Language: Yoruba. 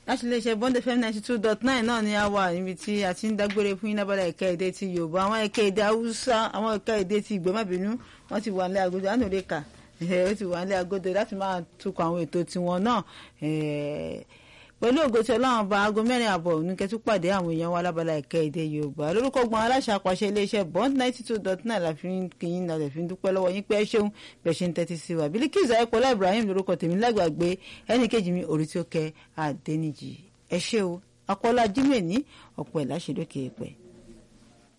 láti iléeṣẹ́ bond fm ninety two dot nine náà ni a wà níbi tí a ti ń dágbére fún yín lábàlá ẹ̀ka èdè ti yorùbá àwọn ẹ̀ka èdè haúsá àwọn ẹ̀ka èdè ti ìgbẹ́mọ̀bínú wọ́n ti wà ní agodo àná lè kà ó ti wà ní agodo láti máa tukọ̀ àwọn ètò tiwọn náà pẹ̀lú ògo tí ọlọ́run bá aago mẹ́rin àbọ̀ oníkẹ́ tún pàdé àwọn èèyàn wa lábala ẹ̀ka èdè yorùbá lórúkọ gbọ́n aláṣà àpàṣẹ iléeṣẹ́ bond ninety two dot nine la fi ń kíyìn náà lè fi ń dúpẹ́ lọ́wọ́ yín pé ẹ ṣeun bẹ́ẹ̀ ṣe ń tẹ́tí sí wa Bilikisu ayọ̀pọ̀lá Ibrahim lórúkọ tèmi lágbàgbé ẹnì kejì mi orí tí ó kẹ́ Adéníjì ẹ ṣé o akọ́lá jimoh ní ọ̀pọ̀ ẹ̀ láṣẹ lókè pẹ̀.